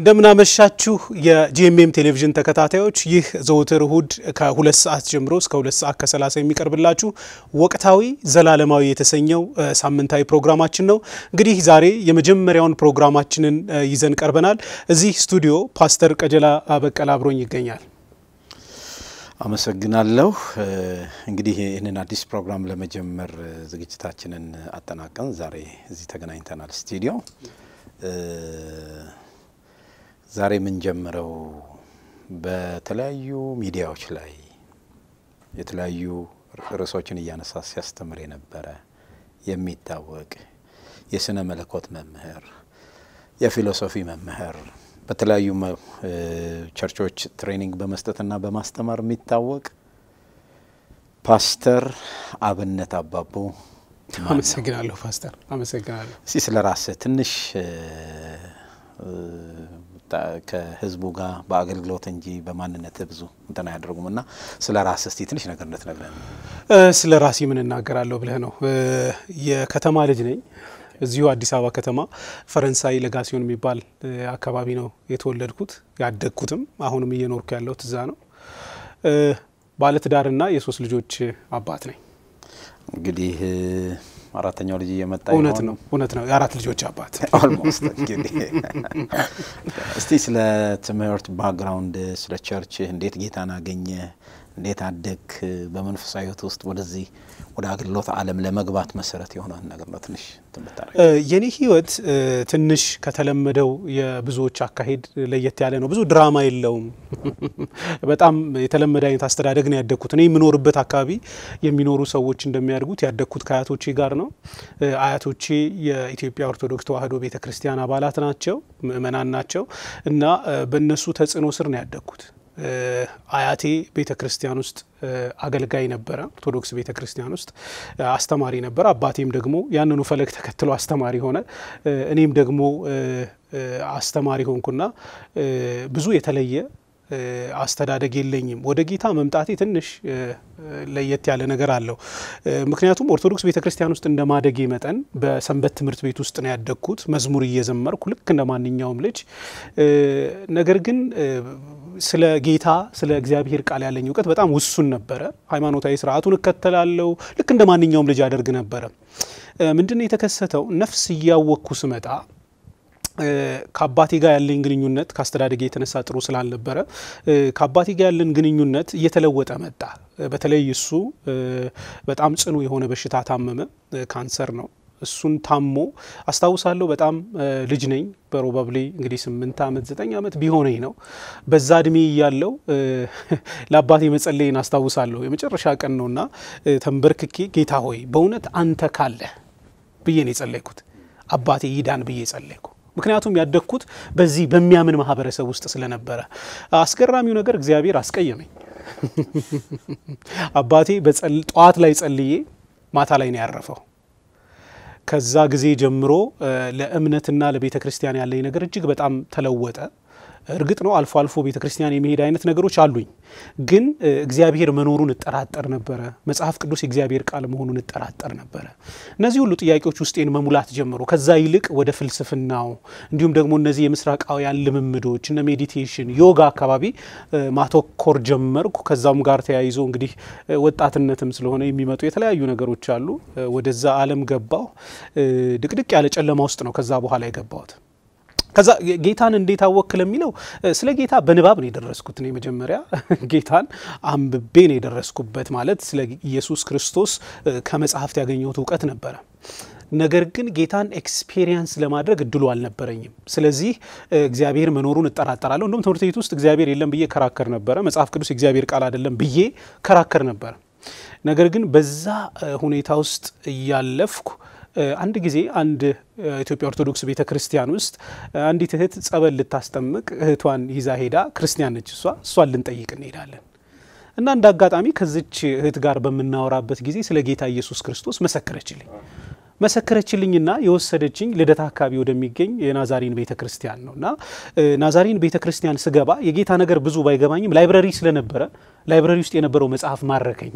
እንደምናመሻችሁ የጂኤምኤም ቴሌቪዥን ተከታታዮች፣ ይህ ዘወትር እሁድ ከሁለት ሰዓት ጀምሮ እስከ ሁለት ሰዓት ከሰላሳ የሚቀርብላችሁ ወቅታዊ ዘላለማዊ የተሰኘው ሳምንታዊ ፕሮግራማችን ነው። እንግዲህ ዛሬ የመጀመሪያውን ፕሮግራማችንን ይዘን ቀርበናል። እዚህ ስቱዲዮ ፓስተር ቀጀላ በቀለ አብሮኝ ይገኛል። አመሰግናለሁ። እንግዲህ ይህንን አዲስ ፕሮግራም ለመጀመር ዝግጅታችንን አጠናቀን ዛሬ እዚህ ተገናኝተናል ስቱዲዮ። ዛሬ የምንጀምረው በተለያዩ ሚዲያዎች ላይ የተለያዩ ርዕሶችን እያነሳ ሲያስተምር የነበረ የሚታወቅ የስነ መለኮት መምህር፣ የፊሎሶፊ መምህር በተለያዩ ቸርቾች ትሬኒንግ በመስጠትና በማስተማር የሚታወቅ ፓስተር አብነት አባቦ። አመሰግናለሁ ፓስተር፣ አመሰግናለሁ። እስቲ ስለ ራስህ ትንሽ ከህዝቡ ጋር በአገልግሎት እንጂ በማንነት ብዙ እንትን አያደርጉም እና ስለ ራስህ እስቲ ትንሽ ነገር እንድትነግረን። ስለ ራሴ ምን እናገራለሁ ብለህ ነው? የከተማ ልጅ ነኝ። እዚሁ አዲስ አበባ ከተማ ፈረንሳይ ለጋሲዮን የሚባል አካባቢ ነው የተወለድኩት ያደግኩትም። አሁንም እየኖርኩ ያለሁት እዛ ነው። ባለትዳርና የሶስት ልጆች አባት ነኝ። እንግዲህ አራተኛው ልጅ እየመጣ እውነት ነው እውነት ነው። የአራት ልጆች አባት ኦልሞስት። እንግዲህ እስቲ ስለ ትምህርት ባክግራውንድ፣ ስለ ቸርች እንዴት ጌታን አገኘ፣ እንዴት አደግ፣ በመንፈሳዊ ሕይወት ውስጥ ወደዚህ ወደ አገልግሎት ዓለም ለመግባት መሰረት የሆነን ነገር ነው ትንሽ ትምታረ የኔ ህይወት ትንሽ ከተለመደው የብዙዎች አካሄድ ለየት ያለ ነው። ብዙ ድራማ የለውም። በጣም የተለመደ አይነት አስተዳደግ ነው ያደግኩት። እኔ የምኖርበት አካባቢ የሚኖሩ ሰዎች እንደሚያድጉት ያደግኩት ከአያቶቼ ጋር ነው። አያቶቼ የኢትዮጵያ ኦርቶዶክስ ተዋሕዶ ቤተ ክርስቲያን አባላት ናቸው፣ ምእመናን ናቸው እና በእነሱ ተጽዕኖ ስር ነው ያደግኩት። አያቴ ቤተ ክርስቲያን ውስጥ አገልጋይ ነበረ። ኦርቶዶክስ ቤተ ክርስቲያን ውስጥ አስተማሪ ነበረ። አባቴም ደግሞ ያንኑ ፈለግ ተከትሎ አስተማሪ ሆነ። እኔም ደግሞ አስተማሪ ሆንኩና ብዙ የተለየ አስተዳደግ የለኝም። ወደ ጌታ መምጣቴ ትንሽ ለየት ያለ ነገር አለው። ምክንያቱም ኦርቶዶክስ ቤተ ክርስቲያን ውስጥ እንደ ማደጌ መጠን በሰንበት ትምህርት ቤት ውስጥ ነው ያደግኩት፣ መዝሙር እየዘመርኩ ልክ እንደ ማንኛውም ልጅ። ነገር ግን ስለ ጌታ ስለ እግዚአብሔር ቃል ያለኝ እውቀት በጣም ውሱን ነበረ። ሃይማኖታዊ ስርዓቱን እከተላለሁ፣ ልክ እንደ ማንኛውም ልጅ አደርግ ነበረ። ምንድን ነው የተከሰተው? ነፍስ እያወቅኩ ስመጣ ከአባቴ ጋር ያለኝ ግንኙነት ከአስተዳደጌ የተነሳ ጥሩ ስላልነበረ ከአባቴ ጋር ያለን ግንኙነት እየተለወጠ መጣ። በተለይ እሱ በጣም ጽኑ የሆነ በሽታ ታመመ። ካንሰር ነው። እሱን ታሞ አስታውሳለሁ። በጣም ልጅ ነኝ። በሮባብሌ እንግዲህ ስምንት ዓመት ዘጠኝ ዓመት ቢሆነኝ ነው። በዛ እድሜ እያለው ለአባቴ መጸለይን አስታውሳለሁ። የመጨረሻ ቀን ነውና ተንበርክኬ ጌታ ሆይ በእውነት አንተ ካለ ብዬ ነው የጸለይኩት። አባቴ ይዳን ብዬ ጸለይኩ። ምክንያቱም ያደግኩት በዚህ በሚያምን ማህበረሰብ ውስጥ ስለነበረ። አስገራሚው ነገር እግዚአብሔር አስቀየመኝ። አባቴ ጠዋት ላይ ጸልዬ ማታ ላይ ነው ያረፈው። ከዛ ጊዜ ጀምሮ ለእምነትና ለቤተ ክርስቲያን ያለኝ ነገር እጅግ በጣም ተለወጠ። እርግጥ ነው አልፎ አልፎ ቤተ ክርስቲያን የመሄድ አይነት ነገሮች አሉኝ፣ ግን እግዚአብሔር መኖሩን እጠራጠር ነበረ። መጽሐፍ ቅዱስ የእግዚአብሔር ቃል መሆኑን እጠራጠር ነበረ። እነዚህ ሁሉ ጥያቄዎች ውስጤን መሙላት ጀመሩ። ከዛ ይልቅ ወደ ፍልስፍናው እንዲሁም ደግሞ እነዚህ የምስራቃውያን ልምምዶች እነ ሜዲቴሽን፣ ዮጋ አካባቢ ማተኮር ጀመርኩ። ከዛም ጋር ተያይዞ እንግዲህ ወጣትነትም ስለሆነ የሚመጡ የተለያዩ ነገሮች አሉ። ወደዛ ዓለም ገባሁ። ድቅድቅ ያለ ጨለማ ውስጥ ነው ከዛ በኋላ የገባሁት። ከዛ ጌታን እንዴት አወክ ለሚለው ስለ ጌታ በንባብ ነው የደረስኩት። እኔ መጀመሪያ ጌታን አንብቤ ነው የደረስኩበት። ማለት ስለ ኢየሱስ ክርስቶስ ከመጽሐፍት ያገኘሁት እውቀት ነበረ። ነገር ግን ጌታን ኤክስፔሪየንስ ለማድረግ እድሉ አልነበረኝም። ስለዚህ እግዚአብሔር መኖሩን እጠራጠራለሁ። እንደውም ትምህርት ቤት ውስጥ እግዚአብሔር የለም ብዬ ከራከር ነበረ። መጽሐፍ ቅዱስ የእግዚአብሔር ቃል አይደለም ብዬ ከራከር ነበረ። ነገር ግን በዛ ሁኔታ ውስጥ እያለፍኩ አንድ ጊዜ አንድ ኢትዮጵያ ኦርቶዶክስ ቤተ ክርስቲያን ውስጥ አንዲት እህት ጸበል ልታስጠምቅ እህቷን ይዛ ሄዳ ክርስቲያን ነች እሷ እሷን ልንጠይቅ እንሄዳለን እና እንደ አጋጣሚ ከዚች እህት ጋር በምናወራበት ጊዜ ስለ ጌታ ኢየሱስ ክርስቶስ መሰከረችልኝ መሰከረችልኝና የወሰደችኝ ልደታ አካባቢ ወደሚገኝ የናዛሪን ቤተ ክርስቲያን ነው እና ናዛሪን ቤተ ክርስቲያን ስገባ የጌታ ነገር ብዙ ባይገባኝም ላይብረሪ ስለነበረ ላይብረሪ ውስጥ የነበረው መጽሐፍ ማረከኝ።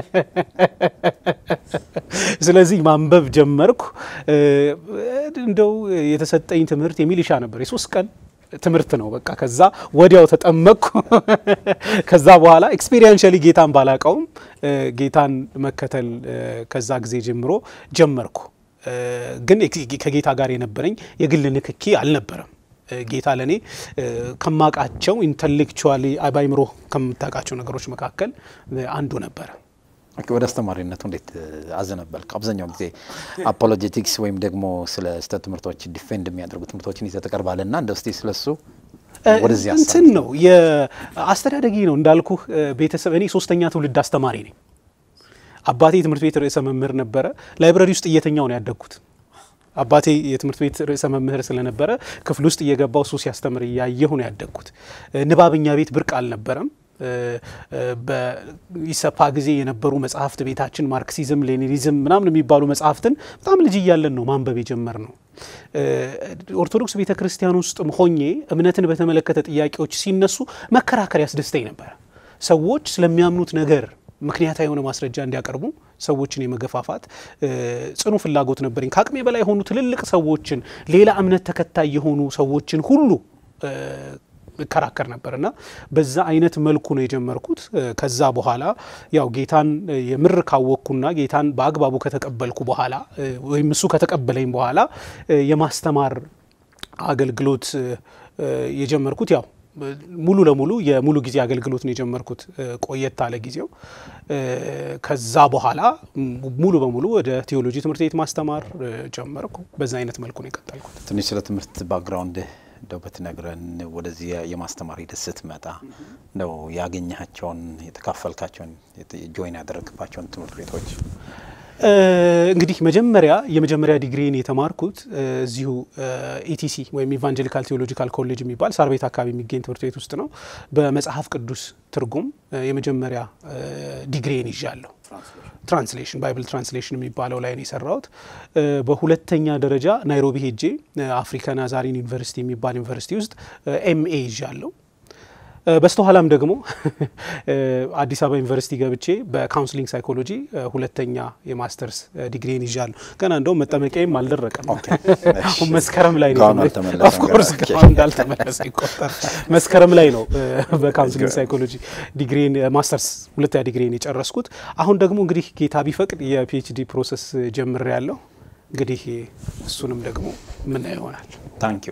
ስለዚህ ማንበብ ጀመርኩ። እንደው የተሰጠኝ ትምህርት የሚሊሻ ነበር። የሶስት ቀን ትምህርት ነው። በቃ ከዛ ወዲያው ተጠመቅኩ። ከዛ በኋላ ኤክስፔሪንሻሊ ጌታን ባላቀውም ጌታን መከተል ከዛ ጊዜ ጀምሮ ጀመርኩ። ግን ከጌታ ጋር የነበረኝ የግል ንክኪ አልነበረም። ጌታ ለእኔ ከማቃቸው ኢንተሌክቹዋሊ በአይምሮ ከምታውቃቸው ነገሮች መካከል አንዱ ነበረ። ወደ አስተማሪነቱ እንዴት አዘነበልክ? አብዛኛው ጊዜ አፖሎጀቲክስ ወይም ደግሞ ስለ ስህተት ትምህርቶች ዲፌንድ የሚያደርጉ ትምህርቶችን ይዘህ ትቀርባለህ እና እንደ እስቲ ስለሱ ወደዚህ እንትን ነው የአስተዳደጊ ነው እንዳልኩህ ቤተሰብ እኔ ሶስተኛ ትውልድ አስተማሪ ነኝ። አባቴ የትምህርት ቤት ርዕሰ መምህር ነበረ። ላይብረሪ ውስጥ እየተኛው ነው ያደግኩት። አባቴ የትምህርት ቤት ርዕሰ መምህር ስለነበረ ክፍል ውስጥ እየገባው እሱ ሲያስተምር እያየሁ ነው ያደግኩት። ንባብኛ ቤት ብርቅ አልነበረም። በኢሰፓ ጊዜ የነበሩ መጽሐፍት ቤታችን ማርክሲዝም፣ ሌኒኒዝም ምናምን የሚባሉ መጽሐፍትን በጣም ልጅ እያለን ነው ማንበብ የጀመር ነው። ኦርቶዶክስ ቤተ ክርስቲያን ውስጥም ሆኜ እምነትን በተመለከተ ጥያቄዎች ሲነሱ መከራከር ያስደስተኝ ነበረ። ሰዎች ስለሚያምኑት ነገር ምክንያታዊ የሆነ ማስረጃ እንዲያቀርቡ ሰዎችን የመገፋፋት ጽኑ ፍላጎት ነበረኝ። ከአቅሜ በላይ የሆኑ ትልልቅ ሰዎችን፣ ሌላ እምነት ተከታይ የሆኑ ሰዎችን ሁሉ እከራከር ነበር እና በዛ አይነት መልኩ ነው የጀመርኩት። ከዛ በኋላ ያው ጌታን የምር ካወቅኩና ጌታን በአግባቡ ከተቀበልኩ በኋላ ወይም እሱ ከተቀበለኝ በኋላ የማስተማር አገልግሎት የጀመርኩት ያው ሙሉ ለሙሉ የሙሉ ጊዜ አገልግሎት ነው የጀመርኩት። ቆየት አለ ጊዜው። ከዛ በኋላ ሙሉ በሙሉ ወደ ቴዎሎጂ ትምህርት ቤት ማስተማር ጀመርኩ። በዛ አይነት መልኩ ነው የቀጠልኩት። ትንሽ ስለ ትምህርት ባክግራውንድ እንደው ብትነግረን ወደዚህ የማስተማር ሂደት ስትመጣ እንደው ያገኘሃቸውን የተካፈልካቸውን ጆይን ያደረግባቸውን ትምህርት ቤቶች እንግዲህ መጀመሪያ የመጀመሪያ ዲግሪን የተማርኩት እዚሁ ኢቲሲ ወይም ኢቫንጀሊካል ቴዎሎጂካል ኮሌጅ የሚባል ሳር ቤት አካባቢ የሚገኝ ትምህርት ቤት ውስጥ ነው። በመጽሐፍ ቅዱስ ትርጉም የመጀመሪያ ዲግሪን ይዣለሁ። ትራንስሌሽን ባይብል ትራንስሌሽን የሚባለው ላይ ነው የሰራሁት። በሁለተኛ ደረጃ ናይሮቢ ሄጄ አፍሪካ ናዛሪን ዩኒቨርሲቲ የሚባል ዩኒቨርሲቲ ውስጥ ኤምኤ ይዣለሁ። በስተኋላም ደግሞ አዲስ አበባ ዩኒቨርሲቲ ገብቼ በካውንስሊንግ ሳይኮሎጂ ሁለተኛ የማስተርስ ዲግሪን ይዣለሁ። ገና እንደውም መጠመቂያም አልደረቀም። መስከረም ላይ ነው ኦፍኮርስ እንዳልተመለሰ ይቆጠር። መስከረም ላይ ነው በካውንስሊንግ ሳይኮሎጂ ዲግሪን ማስተርስ ሁለተኛ ዲግሪን የጨረስኩት። አሁን ደግሞ እንግዲህ ጌታ ቢፈቅድ የፒኤችዲ ፕሮሰስ ጀምሬ ያለሁ እንግዲህ እሱንም ደግሞ ምናየው ይሆናል። ታንኪዩ።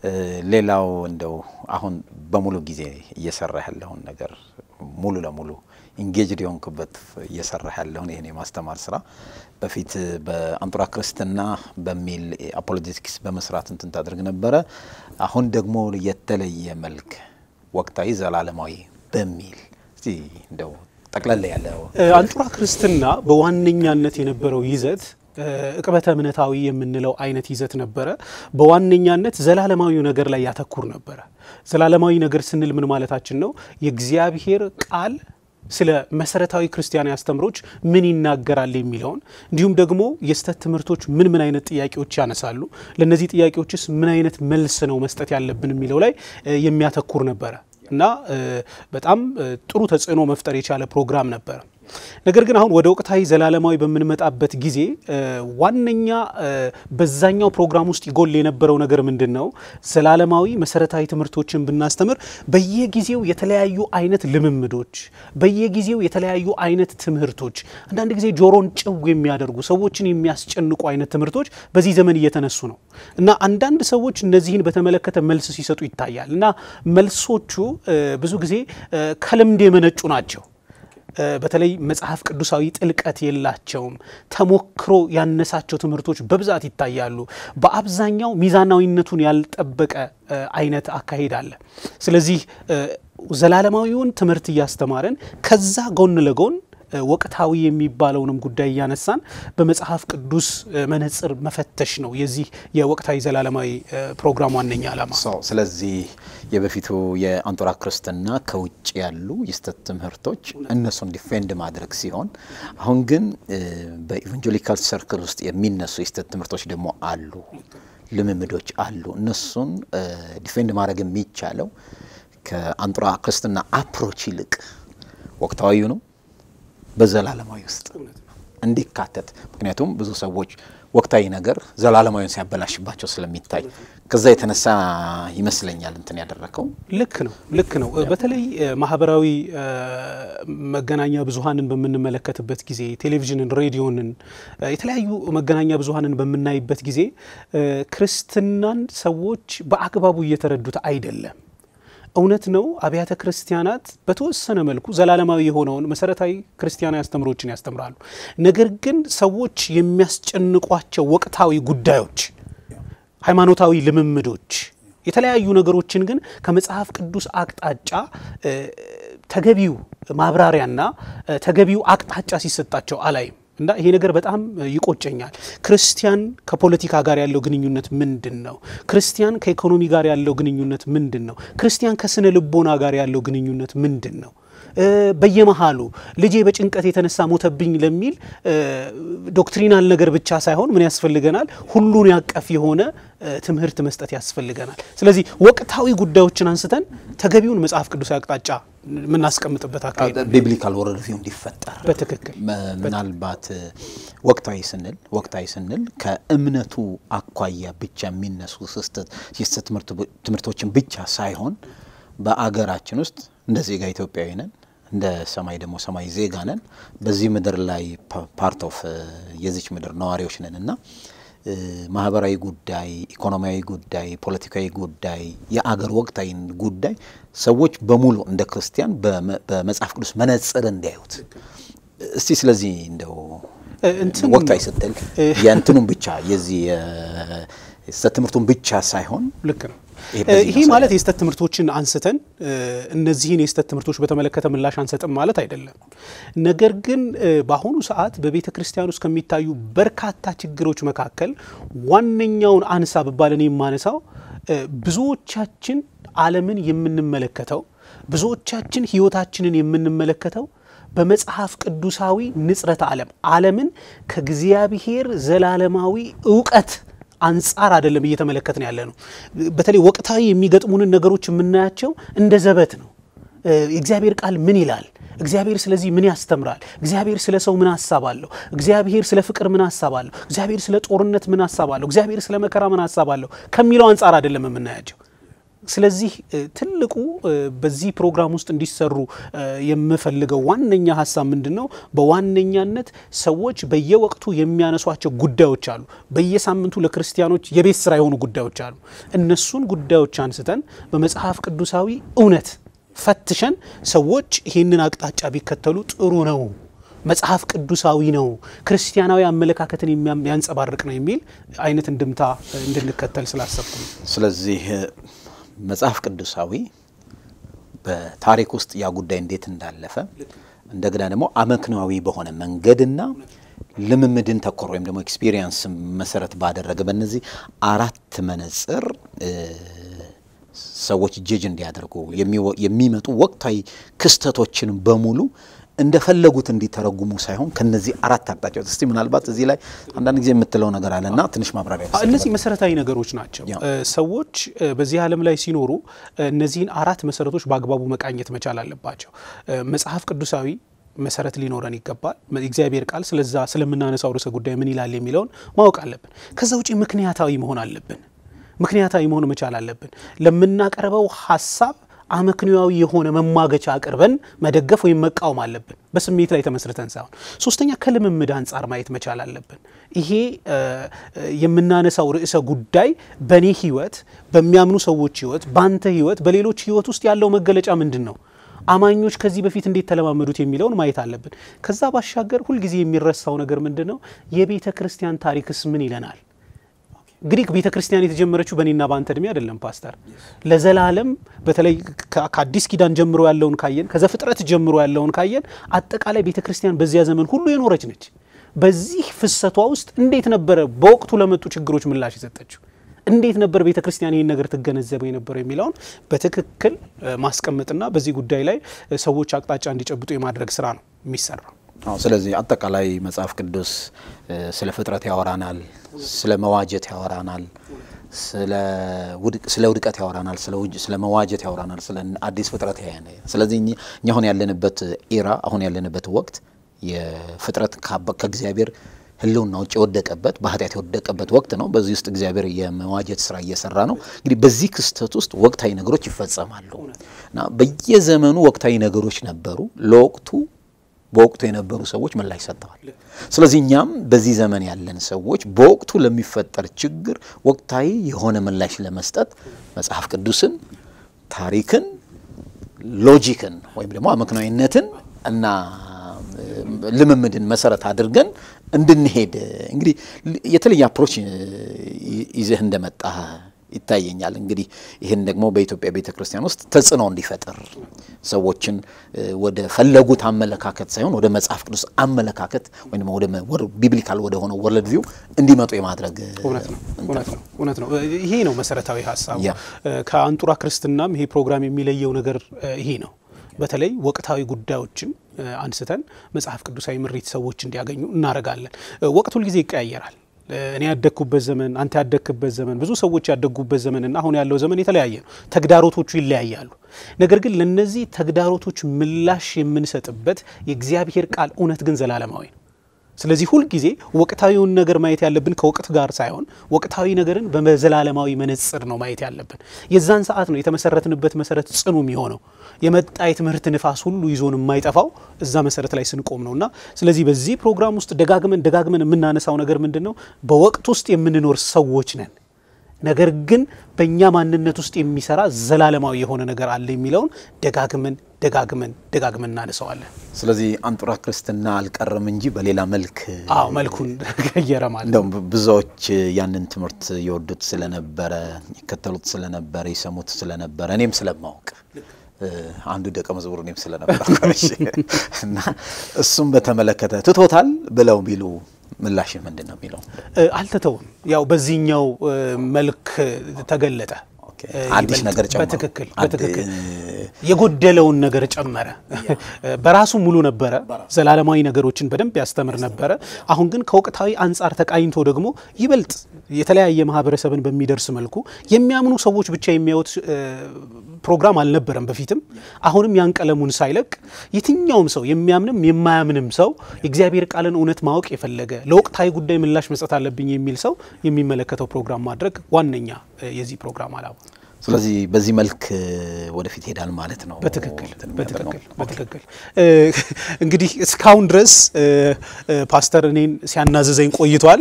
ሌላው እንደው አሁን በሙሉ ጊዜ እየሰራ ያለውን ነገር ሙሉ ለሙሉ ኢንጌጅድ የሆንክበት እየሰራ ያለውን ይህን የማስተማር ስራ በፊት በአንጡራ ክርስትና በሚል አፖሎጀቲክስ በመስራት እንትን ታደርግ ነበረ። አሁን ደግሞ የተለየ መልክ ወቅታዊ ዘላለማዊ በሚል እስቲ እንደው ጠቅለል ያለው አንጡራ ክርስትና በዋነኛነት የነበረው ይዘት እቅበተ እምነታዊ የምንለው አይነት ይዘት ነበረ። በዋነኛነት ዘላለማዊ ነገር ላይ ያተኩር ነበረ። ዘላለማዊ ነገር ስንል ምን ማለታችን ነው? የእግዚአብሔር ቃል ስለ መሰረታዊ ክርስቲያናዊ አስተምሮች ምን ይናገራል የሚለውን እንዲሁም ደግሞ የስህተት ትምህርቶች ምን ምን አይነት ጥያቄዎች ያነሳሉ፣ ለእነዚህ ጥያቄዎችስ ምን አይነት መልስ ነው መስጠት ያለብን የሚለው ላይ የሚያተኩር ነበረ እና በጣም ጥሩ ተጽዕኖ መፍጠር የቻለ ፕሮግራም ነበረ። ነገር ግን አሁን ወደ ወቅታዊ ዘላለማዊ በምንመጣበት ጊዜ ዋነኛ በዛኛው ፕሮግራም ውስጥ ይጎል የነበረው ነገር ምንድን ነው? ዘላለማዊ መሰረታዊ ትምህርቶችን ብናስተምር በየጊዜው የተለያዩ አይነት ልምምዶች፣ በየጊዜው የተለያዩ አይነት ትምህርቶች፣ አንዳንድ ጊዜ ጆሮን ጭው የሚያደርጉ ሰዎችን የሚያስጨንቁ አይነት ትምህርቶች በዚህ ዘመን እየተነሱ ነው እና አንዳንድ ሰዎች እነዚህን በተመለከተ መልስ ሲሰጡ ይታያል እና መልሶቹ ብዙ ጊዜ ከልምድ የመነጩ ናቸው። በተለይ መጽሐፍ ቅዱሳዊ ጥልቀት የላቸውም። ተሞክሮ ያነሳቸው ትምህርቶች በብዛት ይታያሉ። በአብዛኛው ሚዛናዊነቱን ያልጠበቀ አይነት አካሄድ አለ። ስለዚህ ዘላለማዊውን ትምህርት እያስተማረን ከዛ ጎን ለጎን ወቅታዊ የሚባለውንም ጉዳይ እያነሳን በመጽሐፍ ቅዱስ መነጽር መፈተሽ ነው የዚህ የወቅታዊ ዘላለማዊ ፕሮግራም ዋነኛ ዓላማ። ስለዚህ የበፊቱ የአንጡራ ክርስትና ከውጭ ያሉ የስህተት ትምህርቶች እነሱን ዲፌንድ ማድረግ ሲሆን፣ አሁን ግን በኢቫንጀሊካል ሰርክል ውስጥ የሚነሱ የስህተት ትምህርቶች ደግሞ አሉ፣ ልምምዶች አሉ። እነሱን ዲፌንድ ማድረግ የሚቻለው ከአንጡራ ክርስትና አፕሮች ይልቅ ወቅታዊ ነው በዘላለማዊ ውስጥ እንዲካተት ምክንያቱም ብዙ ሰዎች ወቅታዊ ነገር ዘላለማዊን ሲያበላሽባቸው ስለሚታይ ከዛ የተነሳ ይመስለኛል እንትን ያደረከው ልክ ነው ልክ ነው። በተለይ ማህበራዊ መገናኛ ብዙኃንን በምንመለከትበት ጊዜ ቴሌቪዥንን፣ ሬዲዮንን፣ የተለያዩ መገናኛ ብዙኃንን በምናይበት ጊዜ ክርስትናን ሰዎች በአግባቡ እየተረዱት አይደለም። እውነት ነው። አብያተ ክርስቲያናት በተወሰነ መልኩ ዘላለማዊ የሆነውን መሰረታዊ ክርስቲያናዊ አስተምሮችን ያስተምራሉ። ነገር ግን ሰዎች የሚያስጨንቋቸው ወቅታዊ ጉዳዮች፣ ሃይማኖታዊ ልምምዶች፣ የተለያዩ ነገሮችን ግን ከመጽሐፍ ቅዱስ አቅጣጫ ተገቢው ማብራሪያና ተገቢው አቅጣጫ ሲሰጣቸው አላይም። እና ይሄ ነገር በጣም ይቆጨኛል። ክርስቲያን ከፖለቲካ ጋር ያለው ግንኙነት ምንድን ነው? ክርስቲያን ከኢኮኖሚ ጋር ያለው ግንኙነት ምንድን ነው? ክርስቲያን ከስነ ልቦና ጋር ያለው ግንኙነት ምንድን ነው? በየመሃሉ ልጄ በጭንቀት የተነሳ ሞተብኝ ለሚል ዶክትሪናል ነገር ብቻ ሳይሆን ምን ያስፈልገናል? ሁሉን ያቀፍ የሆነ ትምህርት መስጠት ያስፈልገናል። ስለዚህ ወቅታዊ ጉዳዮችን አንስተን ተገቢውን መጽሐፍ ቅዱሳዊ አቅጣጫ የምናስቀምጥበት አካሄድ ቢብሊካል ወርልድቪው እንዲፈጠር በትክክል ምናልባት ወቅታዊ ስንል ወቅታዊ ስንል ከእምነቱ አኳያ ብቻ የሚነሱ የስህተት ትምህርቶችን ብቻ ሳይሆን በአገራችን ውስጥ እንደ ዜጋ ኢትዮጵያዊ ነን፣ እንደ ሰማይ ደግሞ ሰማይ ዜጋ ነን። በዚህ ምድር ላይ ፓርት ኦፍ የዚች ምድር ነዋሪዎች ነን እና ማህበራዊ ጉዳይ፣ ኢኮኖሚያዊ ጉዳይ፣ ፖለቲካዊ ጉዳይ፣ የአገር ወቅታዊ ጉዳይ ሰዎች በሙሉ እንደ ክርስቲያን በመጽሐፍ ቅዱስ መነጽር እንዲያዩት እስቲ ስለዚህ እንደው ወቅታዊ ስትል የእንትኑን ብቻ የዚህ የስህተት ትምህርቱን ብቻ ሳይሆን ልክ ነው። ይሄ ማለት የስህተት ትምህርቶችን አንስተን እነዚህን የስህተት ትምህርቶች በተመለከተ ምላሽ አንሰጥም ማለት አይደለም። ነገር ግን በአሁኑ ሰዓት በቤተ ክርስቲያን ውስጥ ከሚታዩ በርካታ ችግሮች መካከል ዋነኛውን አንሳ ብባል እኔ የማነሳው ብዙዎቻችን ዓለምን የምንመለከተው ብዙዎቻችን ሕይወታችንን የምንመለከተው በመጽሐፍ ቅዱሳዊ ንጽረተ ዓለም ዓለምን ከእግዚአብሔር ዘላለማዊ እውቀት አንጻር አይደለም እየተመለከትን ያለ ነው። በተለይ ወቅታዊ የሚገጥሙንን ነገሮች የምናያቸው እንደ ዘበት ነው። የእግዚአብሔር ቃል ምን ይላል? እግዚአብሔር ስለዚህ ምን ያስተምራል? እግዚአብሔር ስለ ሰው ምን ሀሳብ አለው? እግዚአብሔር ስለ ፍቅር ምን ሀሳብ አለው? እግዚአብሔር ስለ ጦርነት ምን ሀሳብ አለው? እግዚአብሔር ስለ መከራ ምን ሀሳብ አለው ከሚለው አንጻር አይደለም የምናያቸው። ስለዚህ ትልቁ በዚህ ፕሮግራም ውስጥ እንዲሰሩ የምፈልገው ዋነኛ ሀሳብ ምንድን ነው? በዋነኛነት ሰዎች በየወቅቱ የሚያነሷቸው ጉዳዮች አሉ። በየሳምንቱ ለክርስቲያኖች የቤት ስራ የሆኑ ጉዳዮች አሉ። እነሱን ጉዳዮች አንስተን በመጽሐፍ ቅዱሳዊ እውነት ፈትሸን ሰዎች ይህንን አቅጣጫ ቢከተሉ ጥሩ ነው፣ መጽሐፍ ቅዱሳዊ ነው፣ ክርስቲያናዊ አመለካከትን የሚያንጸባርቅ ነው የሚል አይነት እንድምታ እንድንከተል ስላሰብኩ ነው። ስለዚህ መጽሐፍ ቅዱሳዊ በታሪክ ውስጥ ያ ጉዳይ እንዴት እንዳለፈ እንደገና ደግሞ አመክንዋዊ በሆነ መንገድና ልምምድን ተኮር ወይም ደግሞ ኤክስፒሪየንስ መሰረት ባደረገ በእነዚህ አራት መነጽር ሰዎች ጀጅ እንዲያደርጉ የሚመጡ ወቅታዊ ክስተቶችን በሙሉ እንደፈለጉት እንዲተረጉሙ ሳይሆን ከነዚህ አራት አቅጣጫዎች እስቲ ምናልባት እዚህ ላይ አንዳንድ ጊዜ የምትለው ነገር አለና ትንሽ ማብራሪያ እነዚህ መሰረታዊ ነገሮች ናቸው። ሰዎች በዚህ ዓለም ላይ ሲኖሩ እነዚህን አራት መሰረቶች በአግባቡ መቃኘት መቻል አለባቸው። መጽሐፍ ቅዱሳዊ መሰረት ሊኖረን ይገባል። እግዚአብሔር ቃል ስለዛ ስለምናነሳው ርዕሰ ጉዳይ ምን ይላል የሚለውን ማወቅ አለብን። ከዛ ውጪ ምክንያታዊ መሆን አለብን። ምክንያታዊ መሆን መቻል አለብን። ለምናቀርበው ሀሳብ አመክንያዊ የሆነ መሟገቻ አቅርበን መደገፍ ወይም መቃወም አለብን፣ በስሜት ላይ ተመስርተን ሳይሆን። ሶስተኛ ከልምምድ አንጻር ማየት መቻል አለብን። ይሄ የምናነሳው ርዕሰ ጉዳይ በእኔ ህይወት፣ በሚያምኑ ሰዎች ህይወት፣ በአንተ ህይወት፣ በሌሎች ህይወት ውስጥ ያለው መገለጫ ምንድን ነው? አማኞች ከዚህ በፊት እንዴት ተለማመዱት የሚለውን ማየት አለብን። ከዛ ባሻገር ሁልጊዜ የሚረሳው ነገር ምንድን ነው? የቤተ ክርስቲያን ታሪክስ ምን ይለናል? ግሪክ ቤተ ክርስቲያን የተጀመረችው በእኔና በአንተ እድሜ አይደለም ፓስተር። ለዘላለም በተለይ ከአዲስ ኪዳን ጀምሮ ያለውን ካየን፣ ከዘፍጥረት ጀምሮ ያለውን ካየን አጠቃላይ ቤተ ክርስቲያን በዚያ ዘመን ሁሉ የኖረች ነች። በዚህ ፍሰቷ ውስጥ እንዴት ነበረ በወቅቱ ለመጡ ችግሮች ምላሽ የሰጠችው? እንዴት ነበር ቤተ ክርስቲያን ይህን ነገር ትገነዘበው የነበረው የሚለውን በትክክል ማስቀመጥና በዚህ ጉዳይ ላይ ሰዎች አቅጣጫ እንዲጨብጡ የማድረግ ስራ ነው የሚሰራው። አዎ ስለዚህ አጠቃላይ መጽሐፍ ቅዱስ ስለ ፍጥረት ያወራናል፣ ስለ መዋጀት ያወራናል፣ ስለ ውድቀት ያወራናል፣ ስለ መዋጀት ያወራናል፣ ስለ አዲስ ፍጥረት ያያል። ስለዚህ እኛ አሁን ያለንበት ኤራ አሁን ያለንበት ወቅት የፍጥረት ከእግዚአብሔር ሕልውና ውጭ የወደቀበት በኃጢአት የወደቀበት ወቅት ነው። በዚህ ውስጥ እግዚአብሔር የመዋጀት ስራ እየሰራ ነው። እንግዲህ በዚህ ክስተት ውስጥ ወቅታዊ ነገሮች ይፈጸማሉ እና በየዘመኑ ወቅታዊ ነገሮች ነበሩ። ለወቅቱ በወቅቱ የነበሩ ሰዎች ምላሽ ሰጥተዋል። ስለዚህ እኛም በዚህ ዘመን ያለን ሰዎች በወቅቱ ለሚፈጠር ችግር ወቅታዊ የሆነ ምላሽ ለመስጠት መጽሐፍ ቅዱስን፣ ታሪክን፣ ሎጂክን ወይም ደግሞ አመክንዮነትን እና ልምምድን መሰረት አድርገን እንድንሄድ እንግዲህ የተለየ አፕሮች ይዘህ እንደመጣ ይታየኛል። እንግዲህ ይህን ደግሞ በኢትዮጵያ ቤተ ክርስቲያን ውስጥ ተጽዕኖ እንዲፈጥር ሰዎችን ወደ ፈለጉት አመለካከት ሳይሆን ወደ መጽሐፍ ቅዱስ አመለካከት ወይም ወደ ቢብሊካል ወደ ሆነው ወርልድ ቪው እንዲመጡ የማድረግ እውነት ነው እውነት ነው። ይሄ ነው መሰረታዊ ሀሳቡ። ከአንጡራ ክርስትናም ይሄ ፕሮግራም የሚለየው ነገር ይሄ ነው። በተለይ ወቅታዊ ጉዳዮችን አንስተን መጽሐፍ ቅዱሳዊ ምሪት ሰዎች እንዲያገኙ እናደርጋለን። ወቅት ሁልጊዜ ይቀያየራል። እኔ ያደግኩበት ዘመን፣ አንተ ያደግክበት ዘመን፣ ብዙ ሰዎች ያደጉበት ዘመንና አሁን ያለው ዘመን የተለያየ ነው። ተግዳሮቶቹ ይለያያሉ። ነገር ግን ለነዚህ ተግዳሮቶች ምላሽ የምንሰጥበት የእግዚአብሔር ቃል እውነት ግን ዘላለማዊ ነው። ስለዚህ ሁልጊዜ ወቅታዊውን ነገር ማየት ያለብን ከወቅት ጋር ሳይሆን ወቅታዊ ነገርን በዘላለማዊ መነጽር ነው ማየት ያለብን። የዛን ሰዓት ነው የተመሰረትንበት መሰረት ጽኑ የሚሆነው። የመጣ የትምህርት ንፋስ ሁሉ ይዞን የማይጠፋው እዛ መሰረት ላይ ስንቆም ነው እና ስለዚህ በዚህ ፕሮግራም ውስጥ ደጋግመን ደጋግመን የምናነሳው ነገር ምንድን ነው? በወቅት ውስጥ የምንኖር ሰዎች ነን። ነገር ግን በእኛ ማንነት ውስጥ የሚሰራ ዘላለማዊ የሆነ ነገር አለ የሚለውን ደጋግመን ደጋግመን ደጋግመን እናነሳዋለን። ስለዚህ አንጡራ ክርስትና አልቀረም እንጂ በሌላ መልክ አዎ መልኩን ቀየረ ማለት እንደውም ብዙዎች ያንን ትምህርት የወዱት ስለነበረ ይከተሉት ስለነበረ ይሰሙት ስለነበረ እኔም ስለማወቅ አንዱ ደቀ መዝሙር እኔም ስለነበር እና እሱም በተመለከተ ትቶታል ብለው ቢሉ ምላሽ ምንድን ነው የሚለው? አልተተውም። ያው በዚህኛው መልክ ተገለጠ። አዲስ ነገር ጨመረ። በትክክል በትክክል የጎደለውን ነገር ጨመረ። በራሱ ሙሉ ነበረ፣ ዘላለማዊ ነገሮችን በደንብ ያስተምር ነበረ። አሁን ግን ከወቅታዊ አንጻር ተቃኝቶ ደግሞ ይበልጥ የተለያየ ማህበረሰብን በሚደርስ መልኩ የሚያምኑ ሰዎች ብቻ የሚያዩት ፕሮግራም አልነበረም በፊትም። አሁንም ያን ቀለሙን ሳይለቅ የትኛውም ሰው የሚያምንም የማያምንም ሰው የእግዚአብሔር ቃልን እውነት ማወቅ የፈለገ ለወቅታዊ ጉዳይ ምላሽ መስጠት አለብኝ የሚል ሰው የሚመለከተው ፕሮግራም ማድረግ ዋነኛ የዚህ ፕሮግራም አላማ። ስለዚህ በዚህ መልክ ወደፊት ይሄዳል ማለት ነው። በትክክል በትክክል በትክክል እንግዲህ እስካሁን ድረስ ፓስተር እኔን ሲያናዘዘኝ ቆይቷል።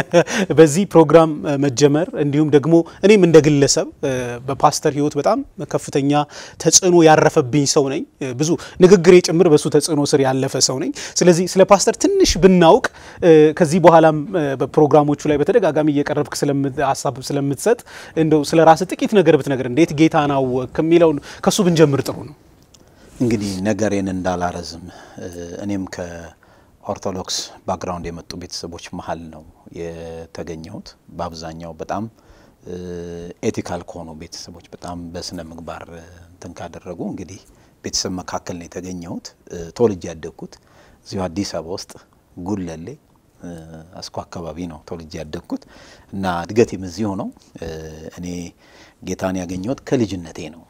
በዚህ ፕሮግራም መጀመር እንዲሁም ደግሞ እኔም እንደ ግለሰብ በፓስተር ሕይወት በጣም ከፍተኛ ተጽዕኖ ያረፈብኝ ሰው ነኝ። ብዙ ንግግሬ ጭምር በሱ ተጽዕኖ ስር ያለፈ ሰው ነኝ። ስለዚህ ስለ ፓስተር ትንሽ ብናውቅ ከዚህ በኋላም በፕሮግራሞቹ ላይ በተደጋጋሚ እየቀረብክ ሀሳብ ስለምትሰጥ እንደው ስለ ራስ ጥቂት ነገር ነገር እንዴት ጌታን አወቅክ የሚለውን ከሱ ብንጀምር ጥሩ ነው። እንግዲህ ነገሬን እንዳላረዝም እኔም ከኦርቶዶክስ ባክግራውንድ የመጡ ቤተሰቦች መሀል ነው የተገኘሁት። በአብዛኛው በጣም ኤቲካል ከሆኑ ቤተሰቦች በጣም በስነ ምግባር እንትን ካደረጉ እንግዲህ ቤተሰብ መካከል ነው የተገኘሁት። ተወልጄ ያደግኩት እዚሁ አዲስ አበባ ውስጥ ጉለሌ አስኮ አካባቢ ነው ተወልጄ ያደግኩት እና እድገቴም እዚሁ ነው። እኔ ጌታን ያገኘሁት ከልጅነቴ ነው።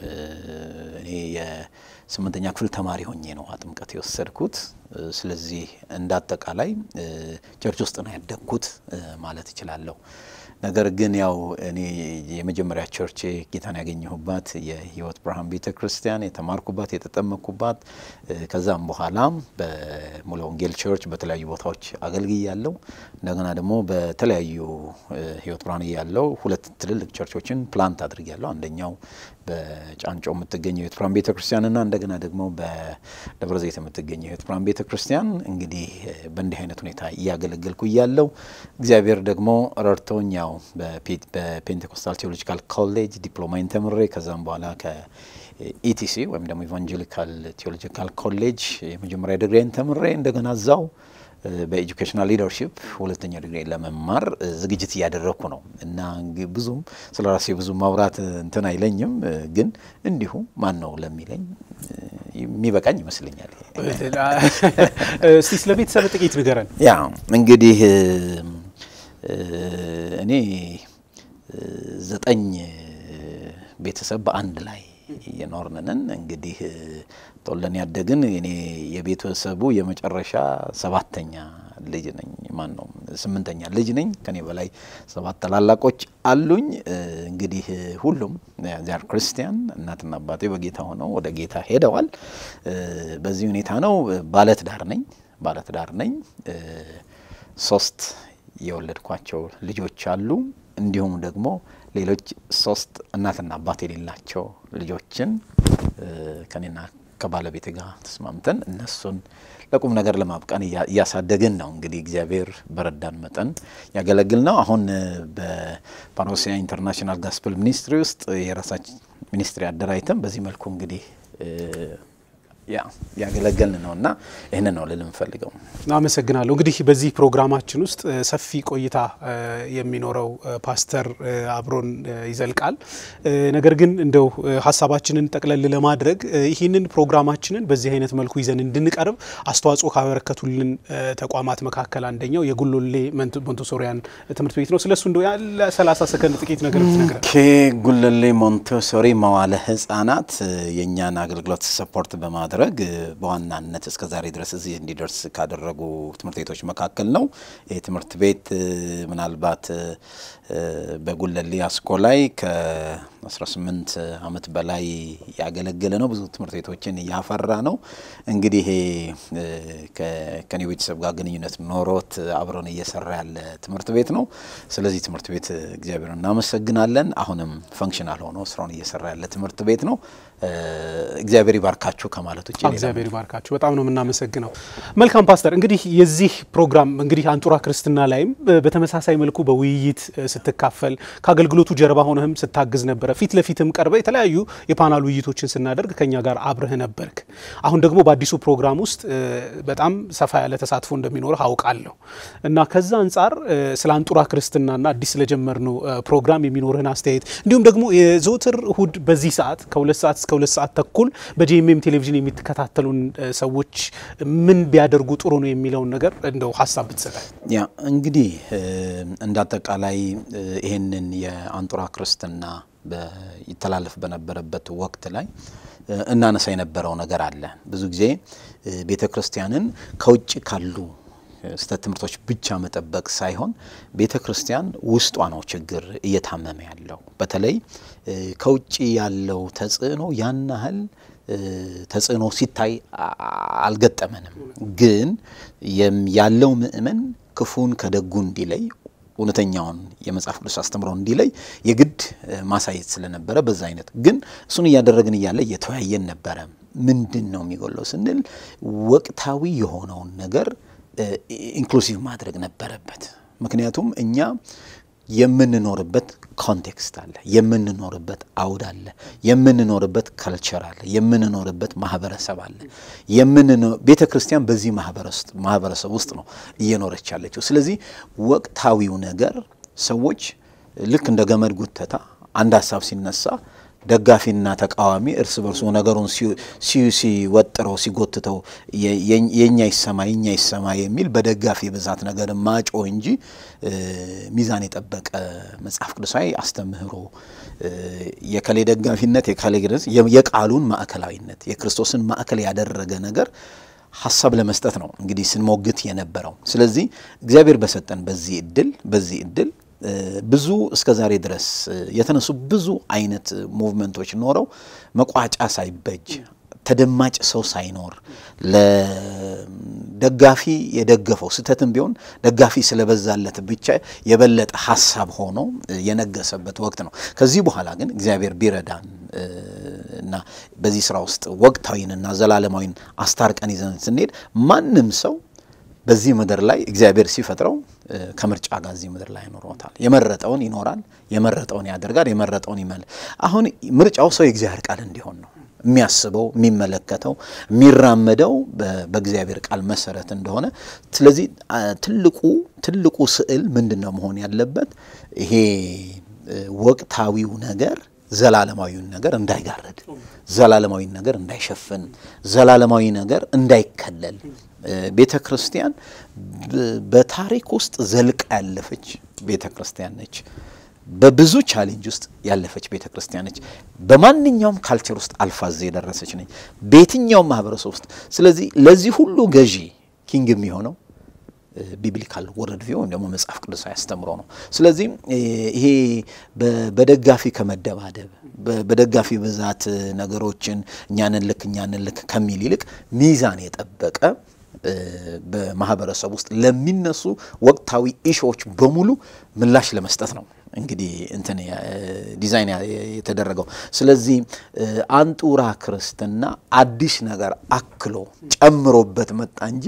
እኔ የስምንተኛ ክፍል ተማሪ ሆኜ ነው ጥምቀት የወሰድኩት። ስለዚህ እንደ አጠቃላይ ቸርች ውስጥ ነው ያደግኩት ማለት እችላለሁ። ነገር ግን ያው እኔ የመጀመሪያ ቸርቼ ጌታን ያገኘሁባት የሕይወት ብርሃን ቤተ ክርስቲያን የተማርኩባት የተጠመቅኩባት፣ ከዛም በኋላ በሙሉ ወንጌል ቸርች በተለያዩ ቦታዎች አገልግያለሁ። እንደገና ደግሞ በተለያዩ ሕይወት ብርሃን እያለሁ ሁለት ትልልቅ ቸርቾችን ፕላንት አድርጊያለሁ። አንደኛው በጫንጮ የምትገኘው የሕይወት ብርሃን ቤተ ክርስቲያንና እንደገና ደግሞ በደብረ ዘይት የምትገኘው የሕይወት ብርሃን ቤተ ክርስቲያን እንግዲህ በእንዲህ አይነት ሁኔታ እያገለገልኩ እያለሁ እግዚአብሔር ደግሞ ረድቶኝ ያው በፔንቴኮስታል ቴዎሎጂካል ኮሌጅ ዲፕሎማይን ተምሬ ከዛም በኋላ ከኢቲሲ ወይም ደግሞ ኢቫንጀሊካል ቴዎሎጂካል ኮሌጅ የመጀመሪያ ዲግሪን ተምሬ እንደገና እዛው በኤጁኬሽናል ሊደርሺፕ ሁለተኛ ዲግሪ ለመማር ዝግጅት እያደረግኩ ነው እና ብዙም ስለ ራሴ ብዙ ማውራት እንትን አይለኝም፣ ግን እንዲሁ ማን ነው ለሚለኝ የሚበቃኝ ይመስለኛል። እስቲ ስለ ቤተሰብ ጥቂት ንገረን። ያ እንግዲህ እኔ ዘጠኝ ቤተሰብ በአንድ ላይ የኖርንንን እንግዲህ ተወልደን ያደግን እኔ የቤተሰቡ የመጨረሻ ሰባተኛ ልጅ ነኝ። ማን ነው ስምንተኛ ልጅ ነኝ። ከኔ በላይ ሰባት ታላላቆች አሉኝ። እንግዲህ ሁሉም ዚያር ክርስቲያን እናትና አባቴ በጌታ ሆነው ወደ ጌታ ሄደዋል። በዚህ ሁኔታ ነው። ባለትዳር ነኝ ባለትዳር ነኝ። ሶስት የወለድኳቸው ልጆች አሉ። እንዲሁም ደግሞ ሌሎች ሶስት እናትና አባት የሌላቸው ልጆችን ከኔና ከባለቤት ጋር ተስማምተን እነሱን ለቁም ነገር ለማብቃን እያሳደግን ነው። እንግዲህ እግዚአብሔር በረዳን መጠን ያገለግል ነው። አሁን በፓኖሲያ ኢንተርናሽናል ጋስፕል ሚኒስትሪ ውስጥ የራሳችን ሚኒስትሪ አደራጅተን በዚህ መልኩ እንግዲህ ያ ያገለገልን ነው እና ይህንን ነው ልል የምፈልገው። አመሰግናለሁ። እንግዲህ በዚህ ፕሮግራማችን ውስጥ ሰፊ ቆይታ የሚኖረው ፓስተር አብሮን ይዘልቃል። ነገር ግን እንደው ሀሳባችንን ጠቅለል ለማድረግ ይህንን ፕሮግራማችንን በዚህ አይነት መልኩ ይዘን እንድንቀርብ አስተዋጽኦ ካበረከቱልን ተቋማት መካከል አንደኛው የጉሎሌ ሞንቶሶሪያን ትምህርት ቤት ነው። ስለሱ እንደው ያለ 30 ሰከንድ ጥቂት ነገር ብትነግረን። ጉሎሌ ሞንቶሶሪ መዋለ ሕጻናት የእኛን አገልግሎት ሰፖርት በማድረግ ማድረግ በዋናነት እስከ ዛሬ ድረስ እዚህ እንዲደርስ ካደረጉ ትምህርት ቤቶች መካከል ነው። ይህ ትምህርት ቤት ምናልባት በጉለሌ አስኮ ላይ ከ18 ዓመት በላይ ያገለገለ ነው። ብዙ ትምህርት ቤቶችን እያፈራ ነው። እንግዲህ ከኔ ቤተሰብ ጋር ግንኙነት ኖሮት አብረን እየሰራ ያለ ትምህርት ቤት ነው። ስለዚህ ትምህርት ቤት እግዚአብሔር እናመሰግናለን። አሁንም ፈንክሽናል ሆኖ ስራውን እየሰራ ያለ ትምህርት ቤት ነው። እግዚአብሔር ይባርካችሁ ከማለት ውጭ እግዚአብሔር ይባርካችሁ። በጣም ነው የምናመሰግነው። መልካም ፓስተር፣ እንግዲህ የዚህ ፕሮግራም እንግዲህ አንጡራ ክርስትና ላይም በተመሳሳይ መልኩ በውይይት ስትካፈል ከአገልግሎቱ ጀርባ ሆነህም ስታግዝ ነበረ። ፊት ለፊትም ቀርበ የተለያዩ የፓናል ውይይቶችን ስናደርግ ከኛ ጋር አብረህ ነበርክ። አሁን ደግሞ በአዲሱ ፕሮግራም ውስጥ በጣም ሰፋ ያለ ተሳትፎ እንደሚኖርህ አውቃለሁ እና ከዛ አንጻር ስለ አንጡራ ክርስትናና አዲስ ስለጀመርነው ፕሮግራም የሚኖርህን አስተያየት እንዲሁም ደግሞ የዘወትር እሁድ በዚህ ሰዓት ከሁለት ሰዓት እስከ ሁለት ሰዓት ተኩል በጂኤምኤም ቴሌቪዥን የሚከታተሉን ሰዎች ምን ቢያደርጉ ጥሩ ነው የሚለውን ነገር እንደው ሀሳብ ብትሰጣል። ያ እንግዲህ እንደ አጠቃላይ ይህንን የአንጡራ ክርስትና ይተላለፍ በነበረበት ወቅት ላይ እናነሳ የነበረው ነገር አለ። ብዙ ጊዜ ቤተ ክርስቲያንን ከውጭ ካሉ ስህተት ትምህርቶች ብቻ መጠበቅ ሳይሆን ቤተ ክርስቲያን ውስጧ ነው ችግር እየታመመ ያለው። በተለይ ከውጭ ያለው ተጽዕኖ ያን ያህል ተጽዕኖ ሲታይ አልገጠመንም። ግን ያለው ምእመን ክፉን ከደጉ እንዲለይ እውነተኛውን የመጽሐፍ ቅዱስ አስተምሮ እንዲለይ የግድ ማሳየት ስለነበረ በዛ አይነት ግን እሱን እያደረግን እያለ እየተወያየን ነበረ። ምንድን ነው የሚጎለው ስንል ወቅታዊ የሆነውን ነገር ኢንክሉሲቭ ማድረግ ነበረበት። ምክንያቱም እኛ የምንኖርበት ኮንቴክስት አለ፣ የምንኖርበት አውድ አለ፣ የምንኖርበት ከልቸር አለ፣ የምንኖርበት ማህበረሰብ አለ። ቤተ ክርስቲያን በዚህ ማህበረሰብ ውስጥ ነው እየኖረች ያለችው። ስለዚህ ወቅታዊው ነገር ሰዎች ልክ እንደ ገመድ ጉተታ አንድ ሀሳብ ሲነሳ ደጋፊና ተቃዋሚ እርስ በርሱ ነገሩን ሲወጥረው ሲጎትተው የኛ ይሰማ የኛ ይሰማ የሚል በደጋፊ ብዛት ነገር ማጮ እንጂ ሚዛን የጠበቀ መጽሐፍ ቅዱሳዊ አስተምህሮ የከሌ ደጋፊነት የከሌ የቃሉን ማዕከላዊነት የክርስቶስን ማዕከል ያደረገ ነገር ሀሳብ ለመስጠት ነው እንግዲህ ስንሞግት የነበረው። ስለዚህ እግዚአብሔር በሰጠን በዚህ እድል በዚህ እድል ብዙ እስከ ዛሬ ድረስ የተነሱ ብዙ አይነት ሙቭመንቶች ኖረው መቋጫ ሳይበጅ ተደማጭ ሰው ሳይኖር ለደጋፊ የደገፈው ስህተትም ቢሆን ደጋፊ ስለበዛለት ብቻ የበለጠ ሀሳብ ሆኖ የነገሰበት ወቅት ነው። ከዚህ በኋላ ግን እግዚአብሔር ቢረዳን እና በዚህ ስራ ውስጥ ወቅታዊንና ዘላለማዊን አስታርቀን ይዘን ስንሄድ ማንም ሰው በዚህ ምድር ላይ እግዚአብሔር ሲፈጥረው ከምርጫ ጋር እዚህ ምድር ላይ ያኖረታል። የመረጠውን ይኖራል፣ የመረጠውን ያደርጋል፣ የመረጠውን ይመል አሁን ምርጫው ሰው የእግዚአብሔር ቃል እንዲሆን ነው የሚያስበው የሚመለከተው የሚራመደው በእግዚአብሔር ቃል መሰረት እንደሆነ። ስለዚህ ትልቁ ትልቁ ስዕል ምንድን ነው መሆን ያለበት? ይሄ ወቅታዊው ነገር ዘላለማዊውን ነገር እንዳይጋረድ፣ ዘላለማዊ ነገር እንዳይሸፍን፣ ዘላለማዊ ነገር እንዳይከለል ቤተ ክርስቲያን በታሪክ ውስጥ ዘልቃ ያለፈች ቤተ ክርስቲያን ነች። በብዙ ቻሌንጅ ውስጥ ያለፈች ቤተ ክርስቲያን ነች። በማንኛውም ካልቸር ውስጥ አልፋ እዚህ የደረሰች ነች፣ በየትኛውም ማህበረሰብ ውስጥ። ስለዚህ ለዚህ ሁሉ ገዢ ኪንግ የሚሆነው ቢብሊካል ወርልድ ቪው ወይም ደግሞ መጽሐፍ ቅዱሳዊ አስተምሮ ነው። ስለዚህ ይሄ በደጋፊ ከመደባደብ በደጋፊ ብዛት ነገሮችን እኛንን ልክ እኛንን ልክ ከሚል ይልቅ ሚዛን የጠበቀ በማህበረሰብ ውስጥ ለሚነሱ ወቅታዊ ኢሾዎች በሙሉ ምላሽ ለመስጠት ነው እንግዲህ እንትን ዲዛይን የተደረገው። ስለዚህ አንጡራ ክርስትና አዲስ ነገር አክሎ ጨምሮበት መጣ እንጂ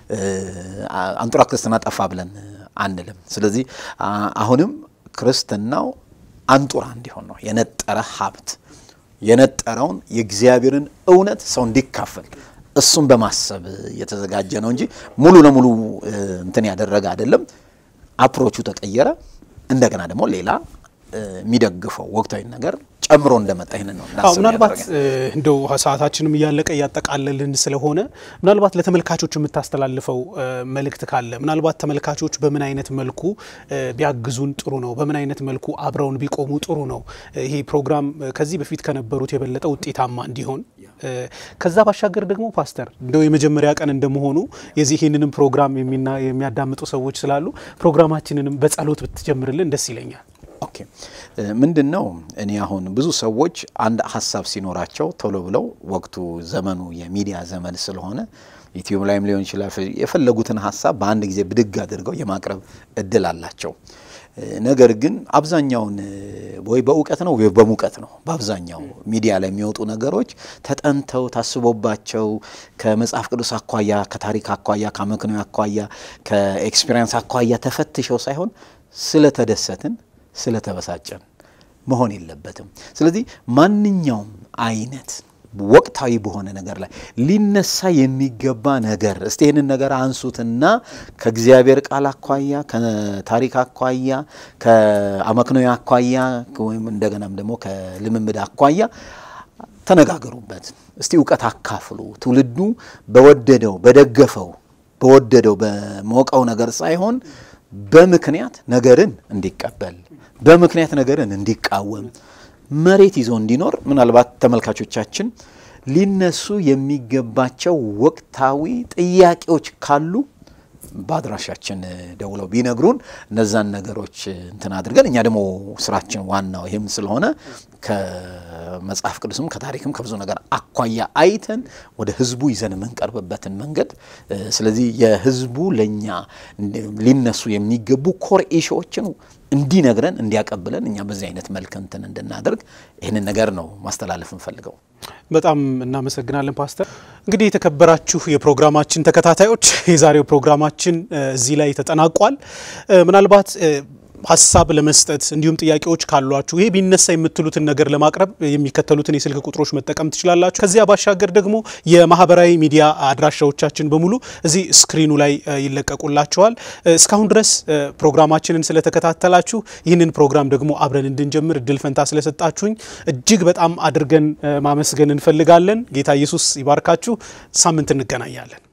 አንጡራ ክርስትና ጠፋ ብለን አንልም። ስለዚህ አሁንም ክርስትናው አንጡራ እንዲሆን ነው የነጠረ ሀብት የነጠረውን የእግዚአብሔርን እውነት ሰው እንዲካፈል እሱን በማሰብ የተዘጋጀ ነው እንጂ ሙሉ ለሙሉ እንትን ያደረገ አይደለም። አፕሮቹ ተቀየረ። እንደገና ደግሞ ሌላ የሚደግፈው ወቅታዊ ነገር ጨምሮ እንደመጣ ይህንን ነው አዎ ምናልባት እንደው ሰዓታችንም እያለቀ እያጠቃለልን ስለሆነ ምናልባት ለተመልካቾች የምታስተላልፈው መልእክት ካለ ምናልባት ተመልካቾች በምን አይነት መልኩ ቢያግዙን ጥሩ ነው፣ በምን አይነት መልኩ አብረውን ቢቆሙ ጥሩ ነው፣ ይሄ ፕሮግራም ከዚህ በፊት ከነበሩት የበለጠ ውጤታማ እንዲሆን ከዛ ባሻገር ደግሞ ፓስተር እንደው የመጀመሪያ ቀን እንደመሆኑ የዚህ ይህንንም ፕሮግራም የሚያዳምጡ ሰዎች ስላሉ ፕሮግራማችንንም በጸሎት ብትጀምርልን ደስ ይለኛል። ኦኬ ምንድን ነው እኔ አሁን ብዙ ሰዎች አንድ ሀሳብ ሲኖራቸው ቶሎ ብለው ወቅቱ ዘመኑ የሚዲያ ዘመን ስለሆነ ዩቲዩብ ላይም ሊሆን ይችላል የፈለጉትን ሀሳብ በአንድ ጊዜ ብድግ አድርገው የማቅረብ እድል አላቸው። ነገር ግን አብዛኛውን ወይ በእውቀት ነው ወይ በሙቀት ነው። በአብዛኛው ሚዲያ ላይ የሚወጡ ነገሮች ተጠንተው ታስቦባቸው ከመጽሐፍ ቅዱስ አኳያ፣ ከታሪክ አኳያ፣ ከአመክንዮ አኳያ፣ ከኤክስፔሪንስ አኳያ ተፈትሸው ሳይሆን ስለተደሰትን ስለተበሳጨን መሆን የለበትም። ስለዚህ ማንኛውም አይነት ወቅታዊ በሆነ ነገር ላይ ሊነሳ የሚገባ ነገር እስቲ ይህንን ነገር አንሱትና ከእግዚአብሔር ቃል አኳያ፣ ከታሪክ አኳያ፣ ከአመክንዮ አኳያ ወይም እንደገናም ደግሞ ከልምምድ አኳያ ተነጋገሩበት። እስቲ እውቀት አካፍሉ። ትውልዱ በወደደው በደገፈው በወደደው በሞቀው ነገር ሳይሆን በምክንያት ነገርን እንዲቀበል በምክንያት ነገርን እንዲቃወም መሬት ይዞ እንዲኖር ምናልባት ተመልካቾቻችን ሊነሱ የሚገባቸው ወቅታዊ ጥያቄዎች ካሉ በአድራሻችን ደውለው ቢነግሩን እነዛን ነገሮች እንትን አድርገን እኛ ደግሞ ስራችን ዋናው ይህም ስለሆነ ከመጽሐፍ ቅዱስም ከታሪክም ከብዙ ነገር አኳያ አይተን ወደ ህዝቡ ይዘን የምንቀርብበትን መንገድ ስለዚህ የህዝቡ ለእኛ ሊነሱ የሚገቡ ኮር ኢሹዎችን እንዲነግረን እንዲያቀብለን እኛ በዚህ አይነት መልክ እንትን እንድናደርግ ይህንን ነገር ነው ማስተላለፍ እንፈልገው። በጣም እናመሰግናለን ፓስተር። እንግዲህ የተከበራችሁ የፕሮግራማችን ተከታታዮች የዛሬው ፕሮግራማችን እዚህ ላይ ተጠናቋል። ምናልባት ሀሳብ ለመስጠት እንዲሁም ጥያቄዎች ካሏችሁ ይሄ ቢነሳ የምትሉትን ነገር ለማቅረብ የሚከተሉትን የስልክ ቁጥሮች መጠቀም ትችላላችሁ። ከዚያ ባሻገር ደግሞ የማህበራዊ ሚዲያ አድራሻዎቻችን በሙሉ እዚህ ስክሪኑ ላይ ይለቀቁላችኋል። እስካሁን ድረስ ፕሮግራማችንን ስለተከታተላችሁ ይህንን ፕሮግራም ደግሞ አብረን እንድንጀምር እድል ፈንታ ስለሰጣችሁኝ እጅግ በጣም አድርገን ማመስገን እንፈልጋለን። ጌታ ኢየሱስ ይባርካችሁ። ሳምንት እንገናኛለን።